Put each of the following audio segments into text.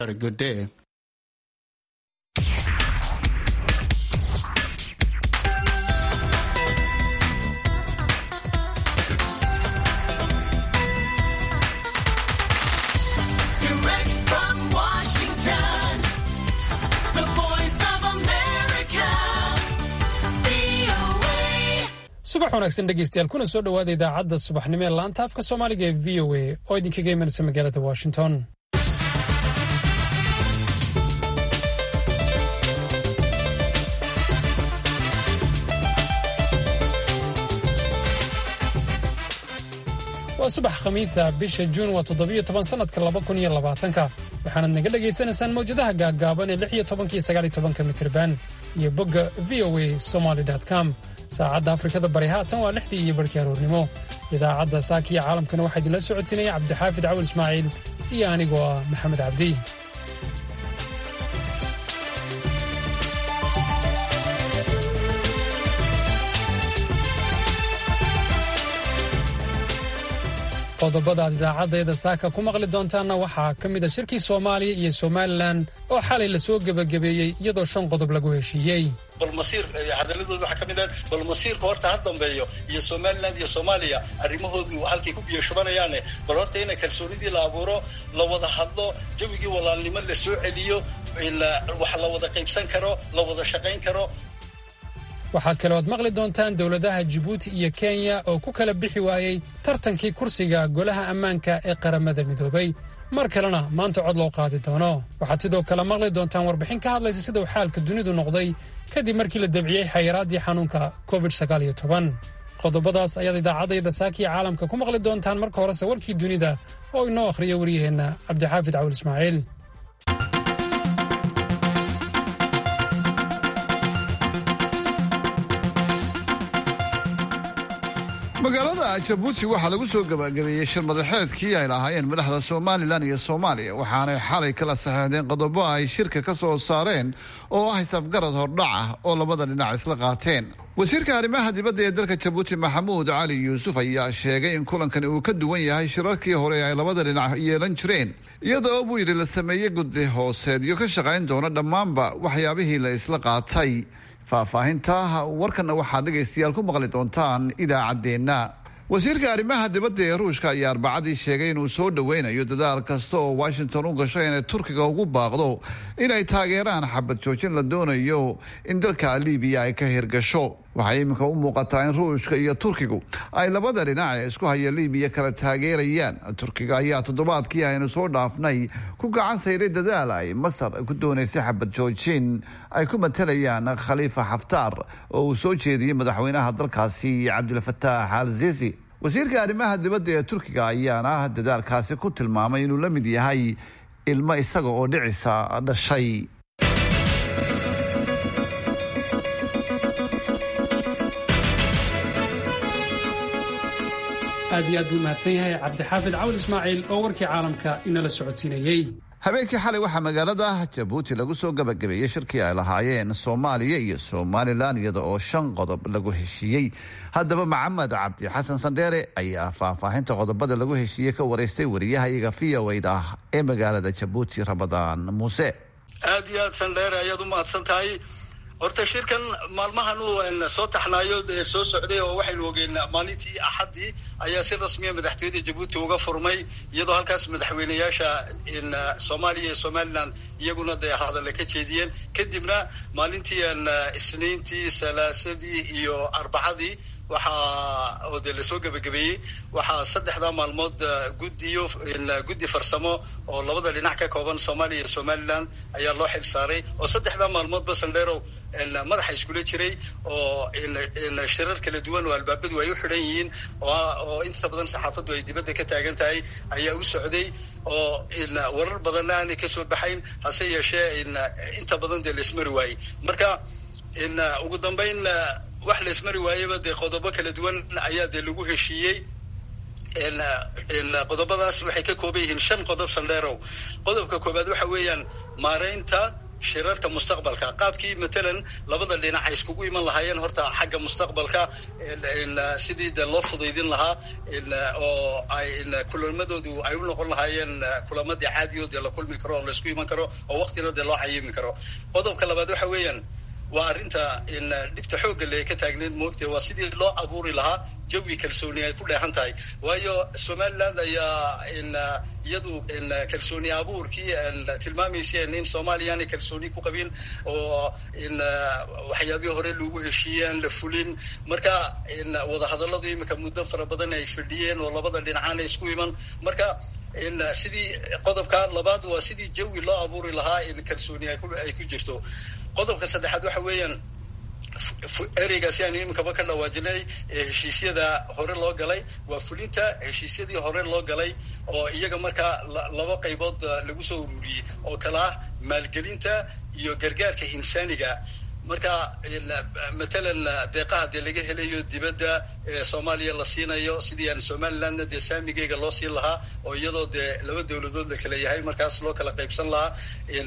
a good day. Direct from Washington, the voice of America, VOA. subax wanaagsan dhegeystayaal kuna soo dhowaada idaacadda subaxnimo ee laanta afka soomaaliga ee v o a oo idinkaga imanaysa magaalada washington waa subax khamiisa bisha juun waa toddobiyo toban sanadka laba kun iyo labaatanka waxaanad naga dhagaysanaysaan mawjadaha gaaggaaban ee lix iyo tobanka iyo sagaal iyo tobanka mitirban iyo bogga v o a somaly com saacadda afrikada bari haatan waa lixdii iyo barhkii aroornimo idaacadda saaka iyo caalamkana waxaa idinla socotinaya cabdixaafid cawal ismaaciil iyo anigoo ah maxamed cabdi qodobada aad idaacaddeeda saaka ku maqli doontaanna waxaa ka mid a shirkii soomaaliya iyo somalilan oo xalay lasoo gebagabeeyey iyadoo shan qodob lagu heshiiyey bal masiir cadaladooda waxaa ka mid ah bal masiirka horta ha dambeeyo iyo somaliland iyo soomaaliya arrimahoodu halkay ku biyo shubanayaane bal horta ina kalsoonidii la abuuro la wada hadlo jawigii walaalnimo la soo celiyo in wax la wada qaybsan karo la wada shaqayn karo waxaa kaloo aad maqli doontaan dowladaha jibuuti iyo kenya oo ku kala bixi waayey tartankii kursiga golaha ammaanka ee qaramada midoobay mar kalena maanta cod loo qaadi doono waxaad sidoo kale maqli doontaan warbixin ka hadlaysa sida uu xaalka dunidu noqday kadib markii la debciyey xayiraaddii xanuunka covid qodobadaas ayaad idaacaddayda saakiya caalamka ku maqli doontaan marka horese warkii dunida oo inoo akhriya waryaheenna cabdixaafid cawil ismaaciil magaalada jabuuti waxaa lagu soo gabagabeeyey shir madaxeedkii ay lahaayeen madaxda somalilan iyo soomaaliya waxaanay xalay kala saxeexdeen qodobo ay shirka ka soo saareen oo ah isafgarad hordhac ah oo labada dhinac isla qaateen wasiirka arrimaha dibadda ee dalka jabuuti maxamuud cali yuusuf ayaa sheegay in kulankani uu ka duwan yahay shirarkii hore ay labada dhinac yeelan jireen iyadoo buu yidhi la sameeyey guddi hooseedyo ka shaqayn doona dhammaanba waxyaabihii la isla qaatay faahfaahinta warkanna waxaad dhegaystayaal ku maqli doontaan idaacaddeenna wasiirka arrimaha dibadda ee ruushka ayaa arbacadii sheegay inuu soo dhoweynayo dadaal kasta oo washington u gasho inay turkiga ugu baaqdo inay taageeraan xabad joojin la doonayo in dalka libiya ay ka hirgasho waxay iminka u muuqataa in ruushka iyo turkigu ay labada dhinac ee isku haya libiya kala taageerayaan turkiga ayaa toddobaadkii aynu soo dhaafnay ku gacan sayray dadaal ay masar ku doonaysay xabad joojin ay ku matalayaan khaliifa xaftaar oo uu soo jeediyey madaxweynaha dalkaasi cabdilfataax al sisi wasiirka arrimaha dibadda ee turkiga ayaana dadaalkaasi ku tilmaamay inuu la mid yahay ilmo isaga oo dhicisa dhashay aad iyo aad buu mahadsan yahay cabdixaafid cawil ismaaciil oo warkii caalamka inala socodsiinayey habeenkii xalay waxaa magaalada jabuuti lagu soo gabagabeeyey shirkii ay lahaayeen soomaaliya iyo somalilan iyada oo shan qodob lagu heshiiyey haddaba maxamed cabdi xasan sandheere ayaa faahfaahinta qodobada lagu heshiiyey ka wareystay wariyahayaga v o d ah ee magaalada jabuuti ramadaan muuse aad iyo aad sandheere ayaad u mahadsan tahay horta shirkan maalmahan uu soo taxnaayo soo socday oo waxaynu ogeen maalintii axaddii ayaa si rasmiya madaxtooyada jabuuti uga furmay iyadoo halkaas madaxweyneyaasha soomaaliya iyo somalilan iyaguna dee hadalla ka jeediyeen kadibna maalintii isniintii salaasadii iyo arbacadii waxaa oo dee lasoo gebagabeeyey waxaa saddexdaa maalmood guddiyo guddi farsamo oo labada dhinac ka kooban soomaaliya iyo somalilan ayaa loo xil saaray oo saddexdaa maalmoodba sandheerow madaxa iskula jiray oo shirar kala duwan oo albaabadu ay u xidhan yihiin oo inta badan saxaafaddu ay dibadda ka taagan tahay ayaa u socday oo warar badanna aanay kasoo baxayn hase yeeshee inta badan dee laismari waayey marka ugu dambayn wax laismari waayeba dee qodobo kala duwan ayaa dee lagu heshiiyey qodobadaas waxay ka kooban yihiin shan qodob sandheerow qodobka koobaad waxa weeyaan maaraynta shirarka mustaqbalka qaabkii matalan labada dhinac ay iskugu iman lahaayeen horta xagga mustaqbalka sidii de loo fudaydin lahaa oo ay kulamadoodu ay u noqon lahaayeen kulamadii caadiyo dee la kulmi karo oo laisku iman karo oo waktina dee loo cayimi karo qodobka labaad waxa weeyaan waa arrinta dhibta xoogga le ka taagneed moogtee waa sidii loo abuuri lahaa jawi kalsooni ay ku dheehan tahay waayo somaliland ayaa iyadu kalsooni abuurkii tilmaamayseen in soomaaliya aanay kalsooni ku qabin oo waxyaabihii hore lagu heshiiyey aan la fulin marka wadahadalladu imika muddo fara badan ay fadhiyeen oo labada dhinacaana isku iman marka sidii qodobka labaad waa sidii jawi loo abuuri lahaa in kalsooni ay ku jirto qodobka saddexaad waxa weeyaan ereygaasi aanu iminkaba ka dhawaajinay ee heshiisyada hore loo galay waa fulinta heshiisyadii hore loo galay oo iyaga markaa laba qaybood lagu soo ururiyey oo kale ah maalgelinta iyo gargaarka insaaniga marka matalan deeqaha dee laga helayo dibadda ee soomaaliya la siinayo sidii aan somalilandna dee saamigeyga loo siin lahaa oo iyadoo dee laba dawladood la kala yahay markaas loo kala qaybsan lahaa in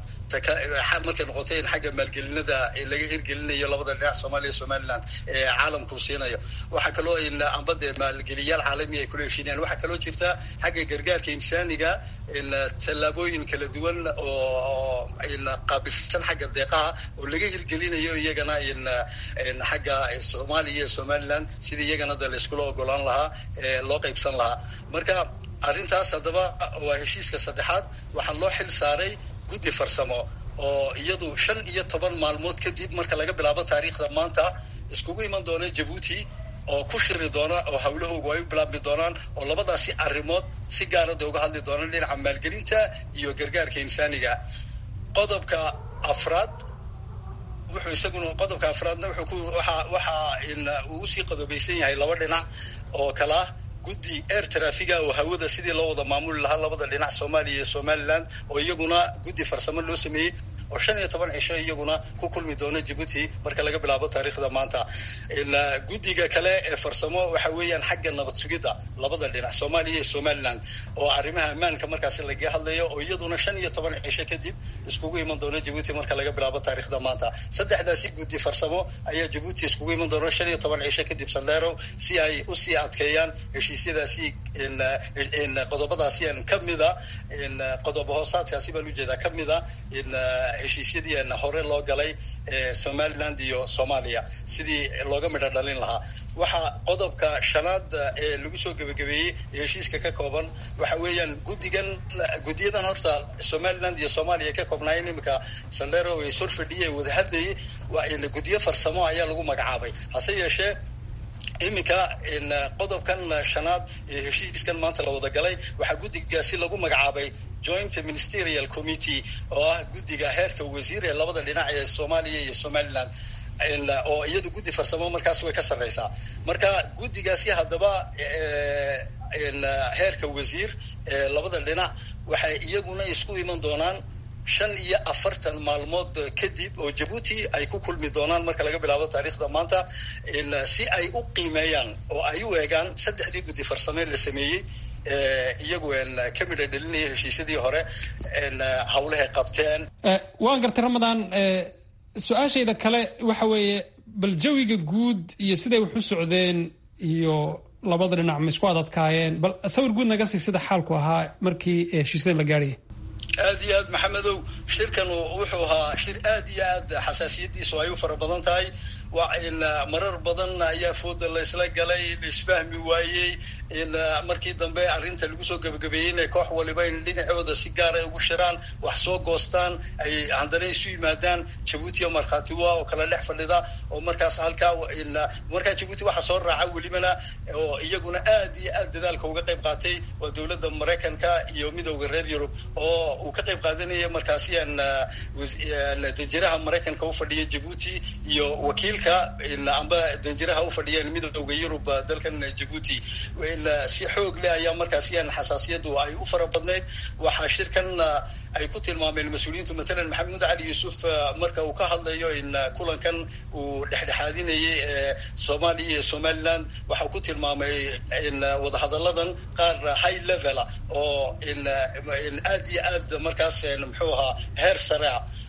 markay noqotay in xagga maalgelinada laga hirgelinayo labada dhinac soomaaliya somaliland ee caalamku siinayo waxaa kaloo in amba dee maalgeliyaal caalami ay kula heshiinayaan waxaa kaloo jirta xagga gargaarka insaaniga in tallaabooyin kala duwan oo in qaabilsan xagga deeqaha oo laga hirgelinayo iyagana in in xagga soomaaliya iyo somaliland sidii iyagana de layskula ogolaan lahaa ee loo qaybsan lahaa marka arrintaas haddaba waa heshiiska saddexaad waxaa loo xil saaray guddi farsamo oo iyadu shan iyo toban maalmood kadib marka laga bilaabo taariikhda maanta iskugu iman doona jabuuti oo ku shiri doona oo hawlahoogu ay u bilaabmi doonaan oo labadaasi arrimood si gaarada uga hadli doonaan dhinaca maalgelinta iyo gargaarka insaaniga qodobka afraad wuxuu isaguna qodobka afraadna wuxuu ku waxa waxaa in uu usii qodobeysan yahay laba dhinac oo kale ah guddi air trafiga oo hawada sidii loo wada maamuli lahaa labada dhinac soomaaliya iyo somaliland oo iyaguna guddi farsamo loo sameeyey oo shan iyo toban cisho iyaguna ku kulmi doona jabuuti marka laga bilaabo taariikhda maanta guddiga kale ee farsamo waxa weeyaan xagga nabad sugidda labada dhinac soomaaliya iyo somaliland oo arrimaha ammaanka markaasi lagaga hadlayo oo iyaduna shan iyo toban cisho kadib iskugu iman doona jabuuti marka laga bilaabo taariikhda maanta saddexdaasi guddi farsamo ayaa jabuuti iskugu iman doona shan iyo toban cisho kadib saldheerow si ay usii adkeeyaan heshiisyadaasi qodobadaasi kamida qodobo hoosaadkaasi baan ujeedaa kamida heshiisyadii hore loo galay ee somaliland iyo soomaaliya sidii looga midho dhalin lahaa waxaa qodobka shanaad ee lagu soo gebagabeeyey ee heshiiska ka kooban waxa weeyaan guddigan guddiyadan horta somaliland iyo soomaaliya ka koobnaayeen iminka saldero ay sor fadhiyay wada hadlayay waa guddiyo farsamo ayaa lagu magacaabay hase yeeshee iminka qodobkan shanaad ee heshiiskan maanta la wada galay waxaa guddigaasi lagu magacaabay joint ministerial committee oo ah guddiga heerka wasiir ee labada dhinac ee soomaaliya iyo somaliland oo iyada guddi farsamo markaas way ka sarreysaa marka guddigaasi haddaba heerka wasiir ee labada dhinac waxay iyaguna isku iman doonaan shan iyo afartan maalmood kadib oo jabuuti ay ku kulmi doonaan marka laga bilaabo taariikhda maanta si ay u qiimeeyaan oo ay u eegaan saddexdii guddi farsame la sameeyey iyagu ka midha dhelinaya heshiisyadii hore hawlahay qabteen waan gartay ramadaan su-aashayda kale waxa weeye bal jawiga guud iyo siday wax u socdeen iyo labada dhinac ma isku adadkaayeen bal sawir guud naga sii sida xaalku ahaa markii heshiisyada la gaadhayay aad iyo aad maxamedow shirkan wuxuu ahaa shir aad iyo aad xasaasiyadiisu ay u fara badan tahay waa in marar badan ayaa fooda la isla galay la isfahmi waayey in markii dambe arrinta lagu soo gebagabeeyey inay koox waliba in dhinacooda si gaara ugu shiraan wax soo goostaan ay haddana isu yimaadaan jabuuti iyo markhaatiwa oo kala dhex fadhida oo markaas halkaa in markaa jabuuti waxaa soo raaca welibana oo iyaguna aad iyo aad dadaalka uga qayb qaatay waa dowladda maraykanka iyo midowda reer yurub oo uu ka qayb qaadanaya markaasi aan danjiraha maraykanka u fadhiya jabuuti iyo wakiilka amba danjiraha u fadhiyeen midowda yurub dalkan jabuuti si xoog leh ayaa markaasi aan xasaasiyadu ay u fara badnayd waxaa shirkan ay ku tilmaameen mas-uuliyiintu matalan maxamed cali yuusuf marka uu ka hadlayo in kulankan uu dhexdhexaadinayay ee soomaaliya iyo somaliland waxa uu ku tilmaamay in wadahadalladan qaar high levela oo in in aad iyo aad markaas muxuu ahaa heer sarea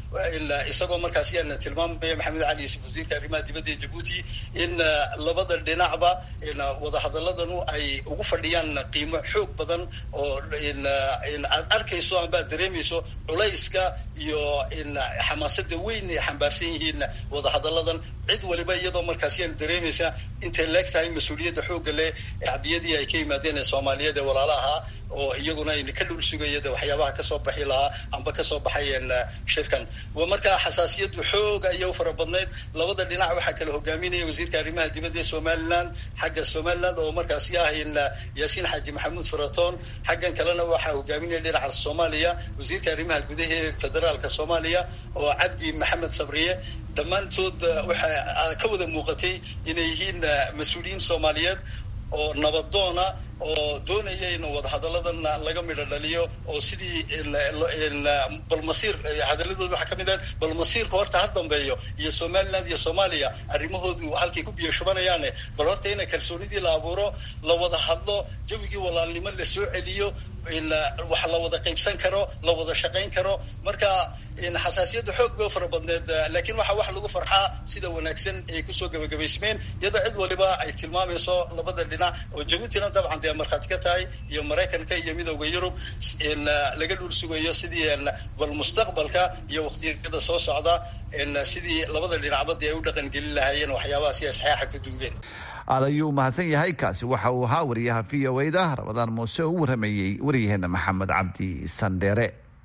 isagoo markaas yaana tilmaamaya maxamed cali yuusuf wasiirka arrimaha dibadda ee jabuuti in labada dhinacba wadahadaladanu ay ugu fadhiyaan qiimo xoog badan oo aad arkayso amba ad dareemayso culayska iyo xamaasada weyn ay xambaarsan yihiin wadahadaladan cid waliba iyadoo markaas yaan dareemaysa intay leeg tahay mas-uuliyadda xoogga leh shacbiyadii ay ka yimaadeen ee soomaaliyeed ee walaalaha oo iyaguna ayna ka dhul sugaya de waxyaabaha kasoo baxi lahaa amba kasoo baxayeen shirkan markaa xasaasiyaddu xoog ayay u fara badnayd labada dhinac waxaa kala hogaaminaya wasiirka arrimaha dibadda ee somaliland xagga somaliland oo markaasi ah yaasiin xaaji maxamuud faraton xaggan kalena waxaa hogaaminaya dhinaca soomaaliya wasiirka arrimaha gudaha ee federaalka soomaaliya oo cabdi maxamed sabriye dhammaantood waxaa ka wada muuqatay inay yihiin mas-uuliyiin soomaaliyeed oo nabadoona oo doonaya in wadahadaladan laga midho dhaliyo oo sidii balmasiir hadaladooda waxaa kamid ah balmasiirka horta ha dambeeyo iyo somaliland iyo soomaaliya arrimahoodu halkay ku biyo shubanayaane bal horta ina kalsoonidii la abuuro la wada hadlo jawigii walaalnimo la soo celiyo wax la wada qaybsan karo la wada shaqayn karo marka xasaasiyadda xoog bay u fara badneed laakiin waxaa wax lagu farxaa sida wanaagsan ay kusoo gabagabaysmeen iyadoo cid waliba ay tilmaamayso labada dhinac oo jabuutina dabcan dee markhaati ka tahay iyo maraykanka iyo midooda yurub laga dhul sugayo sidii bal mustaqbalka iyo waqtiyada soo socda sidii labada dhinacba dee ay u dhaqan gelin lahaayeen waxyaabaha si ay saxeixa ku duugeen aad ayuu mahadsan yahay kaasi waxa uu ahaa wariyaha v o da rabadaan muuse oo u warameeyey waryaheena maxamed cabdi sandheere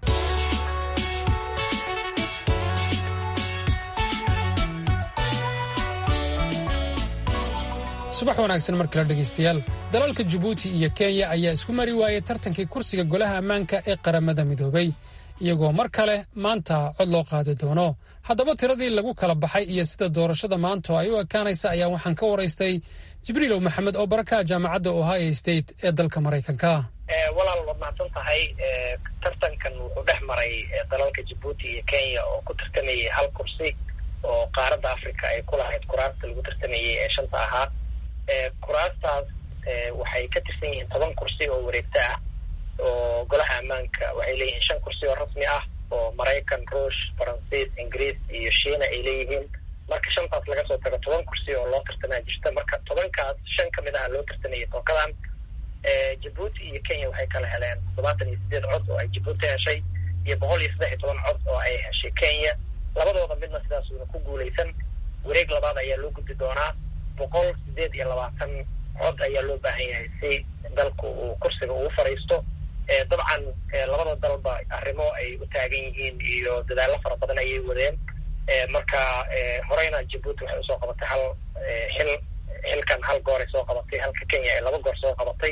subax wanaagsan mar kale dhegaystayaal dalalka jabuuti iyo kenya ayaa isku mari waayey tartankii kursiga golaha ammaanka ee qaramada midoobay iyagoo mar kale maanta cod loo qaadi doono haddaba tiradii lagu kala baxay iyo sida doorashada maanto ay u ekaanaysa ayaa waxaan ka waraystay jibriilow maxamed oo barakaha jaamacadda ohio state ee dalka maraykanka walaal waad mahadsan tahay tartankan wuxuu dhex maray dalalka jabuuti iyo kenya oo ku tartamayay hal kursi oo qaaradda africa ay ku lahayd kuraasta lagu tartamayay ee shanta ahaa kuraastaas waxay ka tirsan yihiin toban kursi oo wareegto ah oo golaha ammaanka waxay leeyihiin shan kursi oo rasmi ah oo maraykan ruush faransiis ingiriis iyo shiina ay leeyihiin marka shantaas laga soo tago toban kursi oo loo tartamaa jirta marka tobankaas shan ka mid aha loo tartamayay tookadan jabuuti iyo kenya waxay kala heleen toddobaatan iyo sideed cod oo ay jabuuti heshay iyo boqol iyo saddex iyo toban cod oo ay heshay kenya labadooda midna sidaasuuna ku guulaysan wareeg labaad ayaa loo gudbi doonaa boqol sideed iyo labaatan cod ayaa loo baahan yahay si dalku uu kursiga ugu fadhiisto dabcan labada dalba arrimo ay u taagan yihiin iyo dadaallo fara badan ayay wadeen marka horeyna jabuuti waxay usoo qabatay hal xil xilkan hal goor ay soo qabatay halka kenya ay laba goor soo qabatay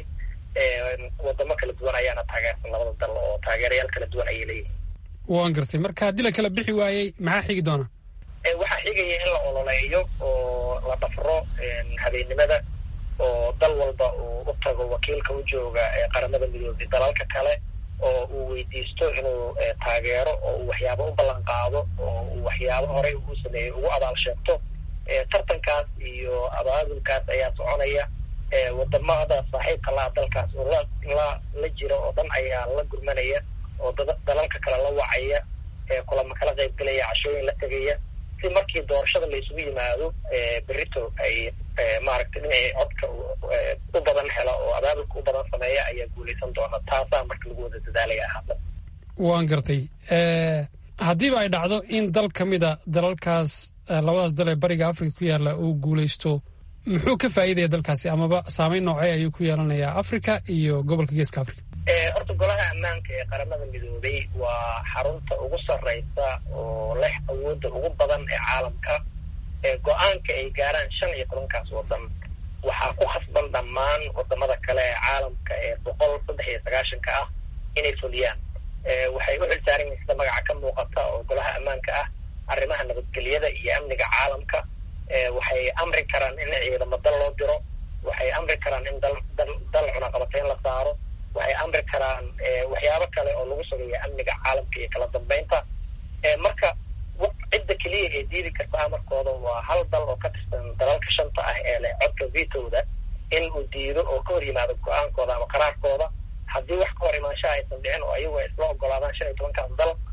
wadamo kala duwan ayaana taageersan labada dal oo taageerayaal kala duwan ayay leeyihiin waan gartay marka haddii la kala bixi waayey maxaa xigi doona waxaa xigaya in la ololeeyo oo la dhafro habeennimada oo dal walba uu u tago wakiilka u jooga qaramada midoobay dalalka kale oo uu weydiisto inuu taageero oo uu waxyaabo u ballan qaado oo uu waxyaabo horey uu sameeyey ugu abaal sheegto tartankaas iyo abaabulkaas ayaa soconaya wadamada saaxiibka laa dalkaas oo la la la jira oo dhan ayaa la gurmanaya oo dalalka kale la wacaya kulama kala qaybgelaya cashooyin la tegaya si markii doorashada la isugu yimaado berito ay maaragtay dhinacii codka u badan helo oo abaabulka u badan sameeya ayaa guulaysan doona taasaa marka lagu wada dadaalaya hadda waan gartay haddiiba ay dhacdo in dal ka mida dalalkaas labadaas dal ee bariga africa ku yaalla uu guulaysto muxuu ka faa'iidaya dalkaasi amaba saameyn noocee ayuu ku yeelanayaa africa iyo gobolka geeska africa horta golaha ammaanka ee qaramada midoobay waa xarunta ugu sarreysa oo leh awoodda ugu badan ee caalamka go-aanka ay gaaraan shan iyo tobankaas waddan waxaa ku khasban dhammaan wadamada kale ee caalamka ee boqol saddex iyo sagaashanka ah inay fuliyaan waxay u xilsaaran yihiin sida magaca ka muuqata oo golaha ammaanka ah arrimaha nabadgelyada iyo amniga caalamka waxay amri karaan in ciidamo dal loo diro waxay amri karaan in dal dal dal cunaqabateyn la saaro waxay amri karaan waxyaabo kale oo lagu sugayo amniga caalamka iyo kala dambeynta marka cidda keliya ee diidi karta amarkooda waa hal dal oo ka tirsan dalalka shanta ah ee leh codka vitowda in uu diido oo ka hor yimaado go-aankooda ama qaraarkooda haddii wax ka hor imaanshaha aysan dhicin oo ayagu ay isla ogolaadaan shan iyo tobankaas dal adduunka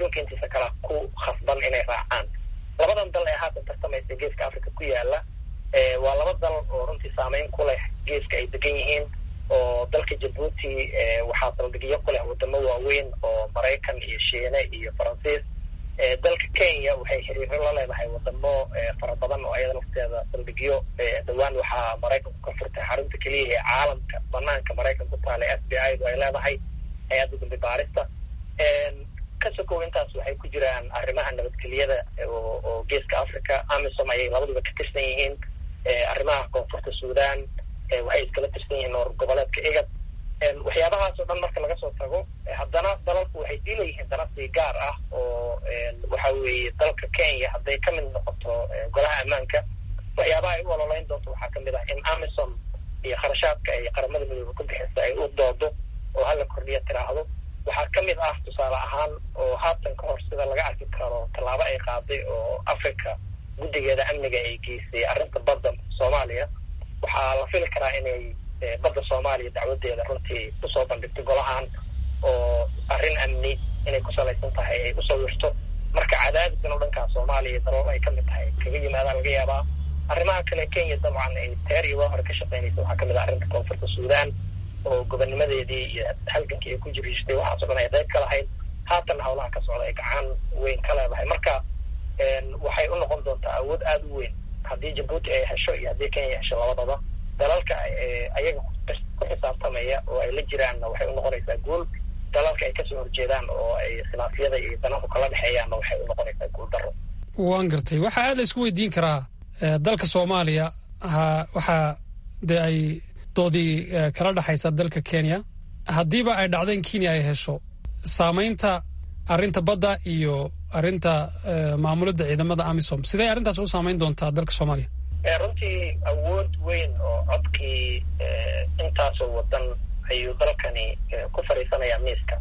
adduunka intiisa kala ku khasban inay raacaan labadan dal ee haatan tartamaysa geeska africa ku yaala waa laba dal oo runtii saameyn ku leh geeska ay degan yihiin oo dalka jabuuti waxaa saldhigyo ku leh wadamo waaweyn oo maraykan iyo shiine iyo faransiis dalka kenya waxay xiriiro la leedahay wadamo fara badan oo ayada lafteeda saldhigyo dhowaan waxaa maraykanku ka furtay xarunta keliya ee caalamka banaanka maraykan ku taala f b i du ay leedahay hay-adda dambi baarista ka sokow intaas waxay ku jiraan arrimaha nabadgelyada oo geeska africa amisom ayay labaduba ka tirsan yihiin arrimaha koonfurta sudan waxay iskala tirsan yihiin noor goboleedka igad waxyaabahaas oo dhan marka laga soo tago haddana dalalku waxay sii leeyihiin danasi gaar ah oo waxa weeye dalka kenya hadday ka mid noqoto golaha ammaanka waxyaabaha ay u ololeyn doonto waxaa kamid ah in amisom iyo kharashaadka ay qaramada midoobe ku bixisa ay u doodo oo hala kordhiya tiraahdo waxaa ka mid ah tusaale ahaan oo haatan ka hor sida laga arki karo tallaabo ay qaaday oo africa guddigeeda amniga ay geysay arrinta badda soomaaliya waxaa la fili karaa inay badda soomaaliya dacwadeeda runtii usoo bandhigto golahan oo arrin amni inay ku salaysan tahay ay usoo wirto marka cadaadiskan oo dhankaa soomaaliya dalal ay ka mid tahay kaga yimaadaan laga yaabaa arrimaha kale kenya dabcan ay teer iyo waa hore ka shaqeynaysa waxaa kamid ah arrinta koonfurta sudan oo gobonnimadeedii iyo halgankii ay ku jiriishtay waxaaso dhan ay qayb ka lahayd haatan hawlaha ka socda ay gacan weyn ka leedahay marka waxay u noqon doontaa awood aada u weyn haddii jabuuti ay hesho iyo haddii kenya hesho labadaba dalalka ayaga ku xisaabtamaya oo ay la jiraanna waxay u noqonaysaa guul dalalka ay kasoo horjeedaan oo ay khilaafyada iyo danahu kala dhexeeyaanna waxay u noqonaysaa guul daro waan gartay waxaa aad la isku weydiin karaa dalka soomaaliya ha waxaa dee ay doodii kala dhexaysa dalka kenya haddiiba ay dhacdo in kenya ay hesho saamaynta arrinta badda iyo arrinta maamulidda ciidamada amisom sidee arrintaas u saamayn doontaa dalka soomaaliya runtii awood weyn oo codkii intaasoo wadan ayuu dalkani ku fadhiisanayaa miiska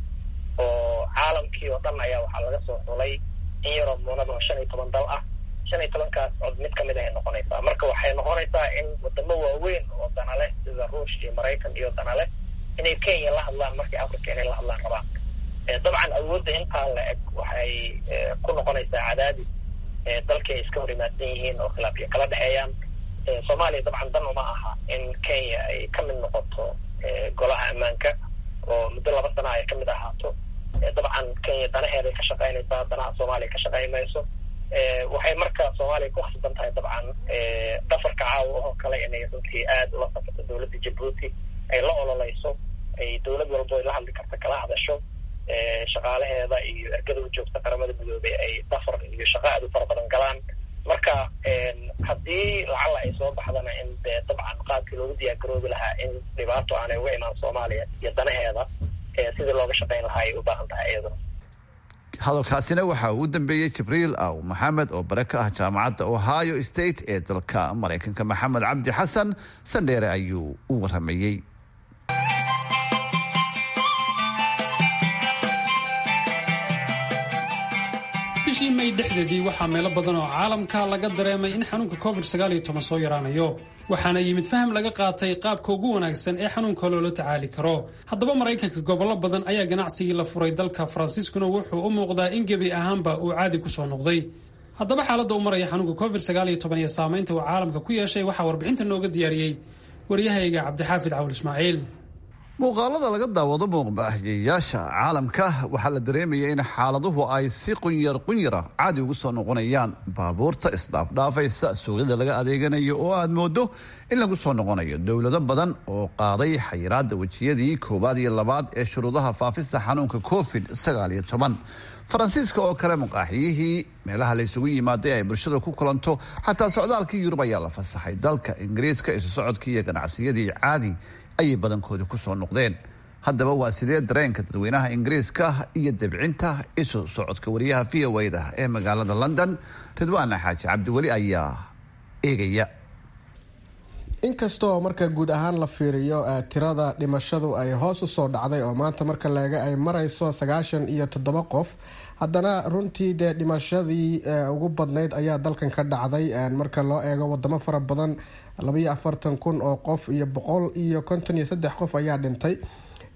oo caalamkii oo dhan ayaa waxaa laga soo xulay in yaroo muunada oo shan iyo toban dal ah shan iyo tobankaas cod mid kamid ahay noqonaysaa marka waxay noqonaysaa in wadamo waaweyn oo danale sida ruush iyo maraykan iyo danale inay kenya la hadlaan markii africa inay la hadlaan rabaan dabcan awoodda intaa la eg waxay ku noqonaysaa cadaadis dalkii ay iska hor imaadsan yihiin oo khilaafyo kala dhexeeyaan soomaaliya dabcan dan uma aha in kenya ay ka mid noqoto golaha ammaanka oo muddo laba sana ay ka mid ahaato dabcan kenya danaheeday ka shaqaynaysaa danaha soomaaliya ka shaqayn mayso waxay marka soomaaliya ku khasban tahay dabcan dhafarka caawa oo kale inay runtii aada ula safarto dowladda jabuuti ay la ololeyso ay dowlad walbo ay la hadli karta kala hadasho shaqaalaheeda iyo ergada u joogta qaramada midoobey ay dhafar iyo shaqo aad u fara badan galaan marka haddii lacala ay soo baxdana in dee dabcan qaabkii loogu diyaargaroobi lahaa in dhibaato aanay uga imaan soomaaliya iyo danaheeda sidii looga shaqayn lahaa ay u baahan tahay iyaduna hadalkaasina waxa uu dambeeyey jibriil aw maxamed oo bare ka ah jaamacadda ohio state ee dalka maraykanka maxamed cabdi xasan sandheere ayuu u waramayey bishii may dhexdeedii waxaa meelo badan oo caalamka laga dareemay in xanuunka covid soo yaraanayo waxaana yimid faham laga qaatay qaabka ugu wanaagsan ee xanuunka loola tacaali karo haddaba maraykanka gobollo badan ayaa ganacsigii la furay dalka faransiiskuna wuxuu u muuqdaa in gebi ahaanba uu caadi ku soo noqday haddaba xaaladda u maraya xanuunka covid iyo saamaynta uu caalamka ku yeeshay waxaa warbixinta nooga diyaariyey waryahayga cabdixaafid cawul ismaaciil muuqaalada laga daawado muuqbaahiyeyaasha caalamka waxaa la dareemaya in xaaladuhu ay si qunyar qunyara caadi ugu soo noqonayaan baabuurta isdhaafdhaafaysa suuqyada laga adeeganayo oo aad moodo in lagu soo noqonayo dowlado badan oo qaaday xayiraada wejiyadii koowaad iyo labaad ee shuruudaha faafista xanuunka covid faransiiska oo kale muqaaxiyihii meelaha la isugu yimaaday ay bulshada ku kulanto xataa socdaalkii yurub ayaa la fasaxay dalka ingiriiska isu socodkii iyo ganacsiyadii caadi ayay badankooda ku soo noqdeen haddaba waa sidee dareenka dadweynaha ingiriiska iyo debcinta isu socodka wariyaha v o da ee magaalada london ridwaana xaaji cabdiweli ayaa eegaya inkastoo marka guud ahaan la fiiriyo tirada dhimashadu ay hoos usoo dhacday oo maanta marka leega ay marayso sagaashan iyo toddoba qof haddana runtii dee dhimashadii ugu badnayd ayaa dalkan ka dhacday marka loo eego wadamo fara badan labaiyo afartan kun oo qof iyo boqol iyo konton iyo saddex qof ayaa dhintay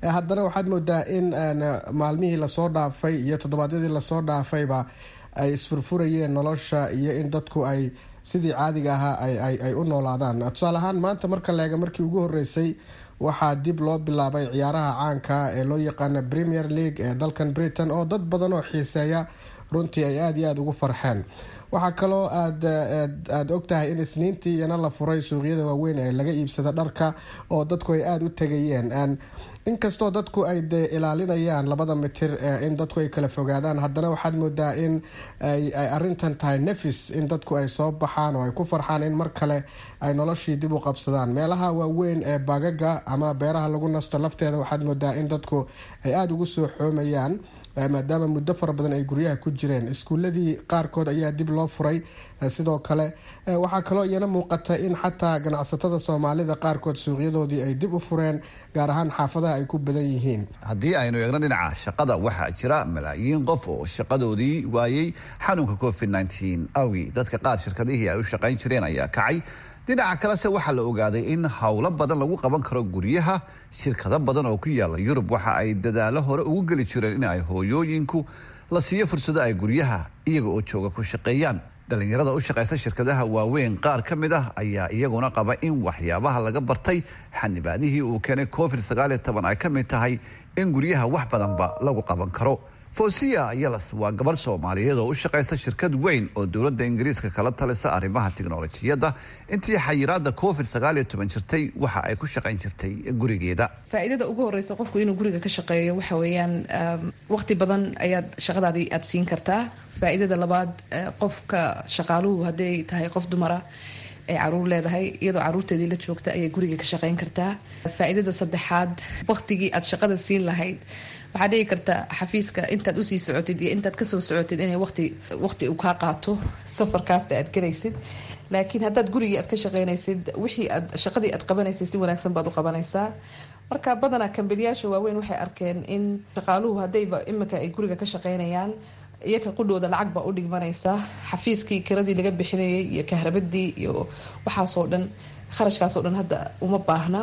haddana waxaad moodaa in maalmihii lasoo dhaafay iyo toddobaadyadii lasoo dhaafayba ay isfurfurayeen nolosha iyo in dadku ay sidii caadiga ahaa ay u noolaadaan tusaale ahaan maanta marka leega markii ugu horeysay waxaa dib loo bilaabay ciyaaraha caanka ee loo yaqaana premier league ee dalkan britain oo dad badan oo xiiseeya runtii ay aada iyo aada ugu farxeen waxaa kaloo aad aada og tahay in isniintii iyana la furay suuqyada waaweyn ee laga iibsada dharka oo dadku ay aada u tegayeen inkastoo dadku ay de ilaalinayaan labada mitir in dadku ay kala fogaadaan haddana waxaad moodaa in ay arintan tahay nefis in dadku ay soo baxaan oo ay ku farxaan in mar kale ay noloshii dib u qabsadaan meelaha waaweyn ee baagaga ama beeraha lagu nasto lafteeda waxaad moodaa in dadku ay aada ugu soo xoomayaan maadaama muddo fara badan ay guryaha ku jireen iskuuladii qaarkood ayaa dib loo furay sidoo kale waxaa kaloo iyana muuqata in xataa ganacsatada soomaalida qaarkood suuqyadoodii ay dib u fureen gaar ahaan xaafadaha ay ku badan yihiin haddii aynu eegno dhinaca shaqada waxaa jira malaayiin qof oo shaqadoodii waayey xanuunka covid nteen awgii dadka qaar shirkadihii ay u shaqayn jireen ayaa kacay dhinaca kalese waxaa la ogaaday in howlo badan lagu qaban karo guryaha shirkado badan oo ku yaala yurub waxa ay dadaalo hore ugu geli jireen in ay hooyooyinku la siiyo fursado ay guryaha iyaga oo jooga ku shaqeeyaan dhalinyarada u shaqaysa shirkadaha waaweyn qaar ka mid ah ayaa iyaguna qaba in waxyaabaha laga bartay xanibaadihii uu keenay covid sagaaliyo toban ay ka mid tahay in guryaha wax badanba lagu qaban karo fosiya yalas waa gabarh soomaaliyeed oo u shaqaysa shirkad weyn oo dowladda ingiriiska kala talisa arrimaha tiknolojiyadda intii xayiraada covid sagaaliyo toban jirtay waxa ay ku shaqayn jirtay gurigeeda faa'iidada ugu horeysa qofku inuu guriga ka shaqeeyo waxa weeyaan waqti badan ayaad shaqadaadii aada siin kartaa faa'iidada labaad qofka shaqaaluhu hadday tahay qof dumara ay caruur leedahay iyadoo caruurteedii la joogta ayay guriga ka shaqeyn kartaa faa'iidada saddexaad waqtigii aad shaqada siin lahayd waxaa dhici karta xafiiska intaad usii socotid iyo intaad kasoo socotid inay waqti waqti uu kaa qaato safarkaasta aad galaysid laakiin haddaad gurigii aad ka shaqeynaysid wixii aad shaqadii aad qabanaysid si wanaagsan baad u qabanaysaa marka badanaa kambaniyaasha waaweyn waxay arkeen in shaqaaluhu haddayba iminka ay guriga ka shaqeynayaan iyaga qudhooda lacag baa u dhigmanaysa xafiiskii kiradii laga bixinayay iyo kahrabadii iyo waxaasoo dhan kharashkaasoo dhan hadda uma baahna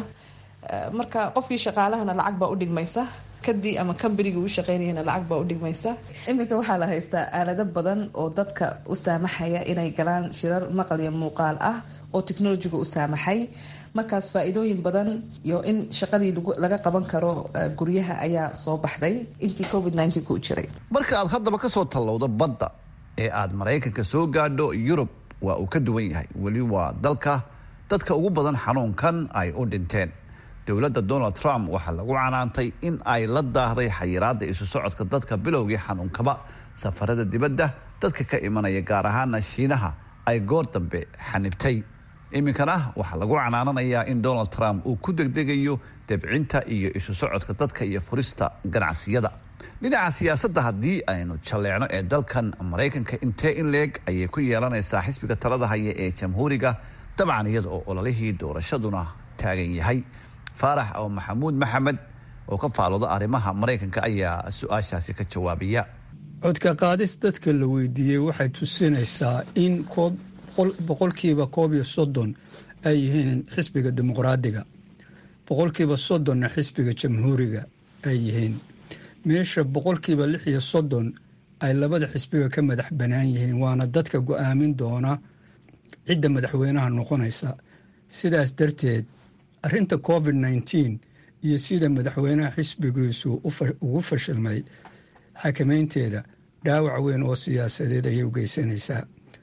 marka qofkii shaqaalahana lacag baa u dhigmaysa kadii ama kambanigii u shaqeynayana lacag baa u dhigmaysa iminka waxaa la haystaa aalado badan oo dadka u saamaxaya inay galaan shirar maqal iyo muuqaal ah oo technolojiga u saamaxay markaas faa-iidooyin badan iyo in shaqadii laga qaban karo guryaha ayaa soo baxday intii covid ku jiray marka aad haddaba kasoo tallowdo badda ee aad maraykanka soo gaadho yurub waa uu ka duwan yahay weli waa dalka dadka ugu badan xanuunkan ay u dhinteen dowladda donald trump waxaa lagu canaantay in ay la daahday xayiraada isu socodka dadka bilowgii xanuunkaba safarada dibadda dadka ka imanaya gaar ahaana shiinaha ay goor dambe xanibtay iminkana waxaa lagu canaananayaa in donald trump uu ku degdegayo debcinta iyo isu socodka dadka iyo furista ganacsiyada dhinaca siyaasadda haddii aynu jalleecno ee dalkan maraykanka intee in leeg ayay ku yeelanaysaa xisbiga talada haya ee jamhuuriga dabcan iyada oo ololihii doorashaduna taagan yahay faarax oo maxamuud maxamed oo ka faalooda arrimaha maraykanka ayaa su-aashaasi ka jawaabaya codka qaadis dadka la weydiiyey waxay tusinaysaa in boqolkiiba koob iyo soddon ay yihiin xisbiga dimuqraadiga boqolkiiba soddonna xisbiga jamhuuriga ay yihiin meesha boqolkiiba lix iyo soddon ay labada xisbiga ka madax bannaan yihiin waana dadka go-aamin doona cidda madaxweynaha noqonaysa sidaas darteed arrinta covid nneteen iyo sida madaxweynaha xisbigiisu ugu fashilmay xakameynteeda dhaawac weyn oo siyaasadeed ayay u geysanaysaa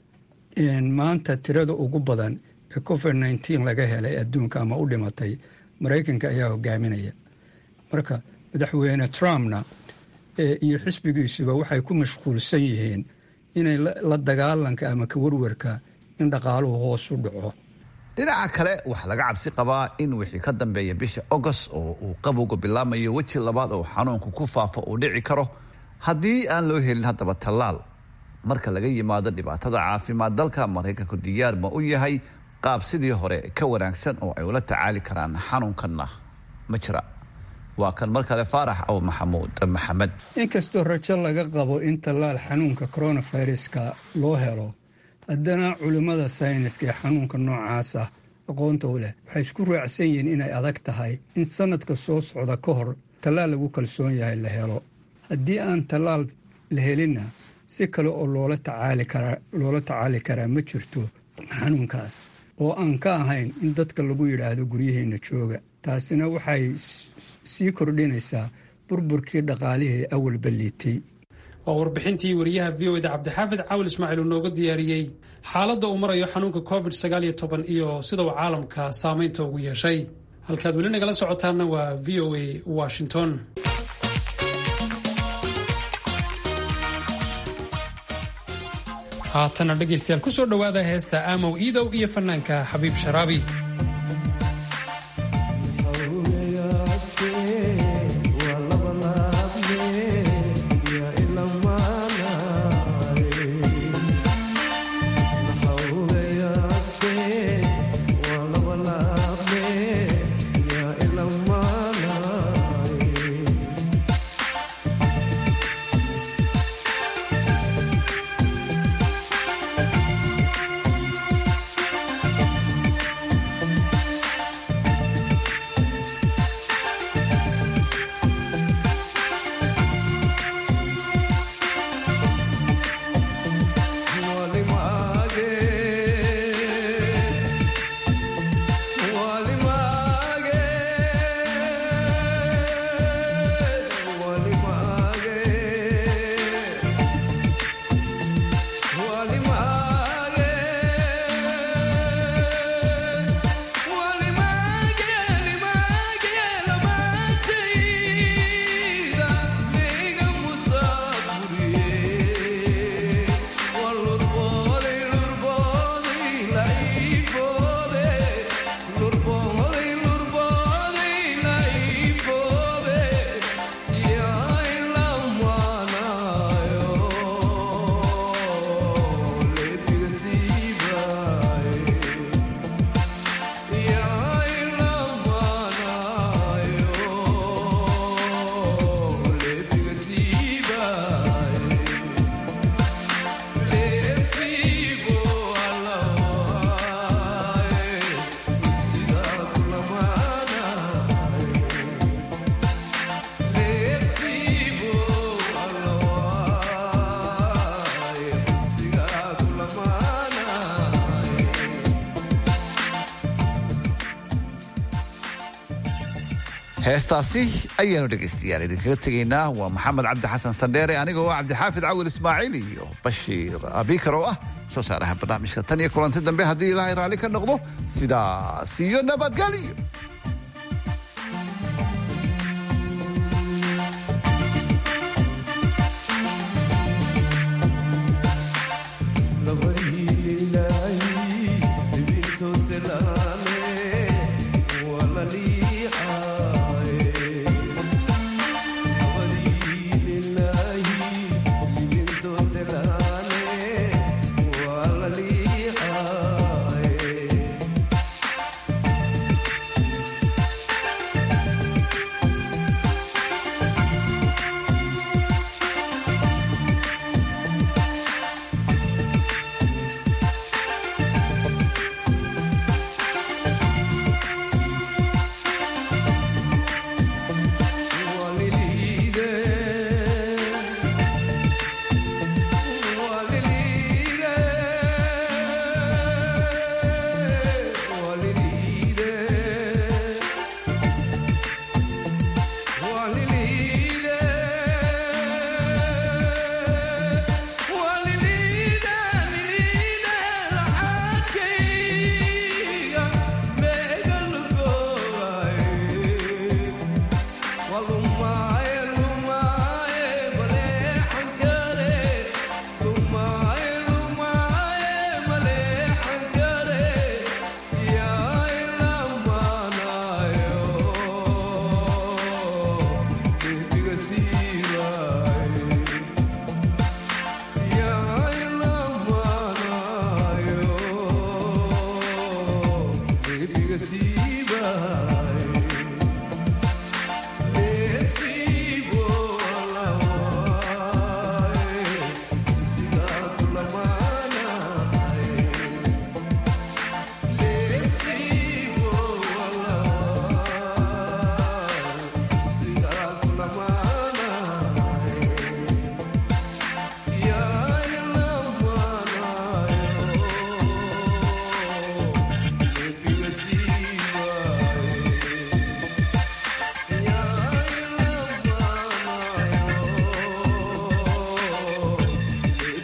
maanta tirada ugu badan ee covid nneteen laga helay adduunka ama u dhimatay maraykanka ayaa hogaaminaya marka madaxweyne trumpna iyo xisbigiisuba waxay ku mashquulsan yihiin inay la dagaalanka ama ka warwarka in dhaqaaluhu hoos u dhaco dhinaca kale waxaa laga cabsi qabaa in wixii ka dambeeya bisha agost oo uu qabowga bilaamayo weji labaad oo xanuunku ku faafo uu dhici karo haddii aan loo helin haddaba tallaal marka laga yimaado dhibaatada caafimaad dalka maraykanku diyaar ma u yahay qaab sidii hore ka wanaagsan oo ay ula tacaali karaan xanuunkanna ma jira waa kan mar kale faarax aw maxamuud maxamed inkastoo rajo laga qabo in tallaal xanuunka coronaviruska loo helo haddana culimmada sayniska ee xanuunka noocaas ah aqoonta u leh waxay isku raacsan yihiin inay adag tahay in sanadka soo socda ka hor tallaal lagu kalsoon yahay la helo haddii aan tallaal la helinna si kale oo loola tacaali karaa loola tacaali karaa ma jirto xanuunkaas oo aan ka ahayn in dadka lagu yidhaahdo guryaheena jooga taasina waxay sii kordhinaysaa burburkii dhaqaalihii awalba liitay waa warbixintii wariyaha v o da cabdixaafid caawil ismaaciil uu nooga diyaariyey xaaladda uu marayo xanuunka covid sagaal iyo toban iyo sida uu caalamka saameynta ugu yeeshay halkaad weli nagala socotaanna waa v o a washington haatana dhegaystayaal ku soo dhowaada heesta aamow iidow iyo fanaanka xabiib sharaabi heestaasi ayaanu dhegaystayaal idinkaga tegaynaa waa maxamed cabdi xasan sandheere anigoo ah cabdixaafid cawil ismaaciil iyo bashiir abikar oo ah soo saaraha barnaamijka tan iyo kulanti dambe haddii ilaahay raalli ka noqdo sidaas iyo nabadgelyo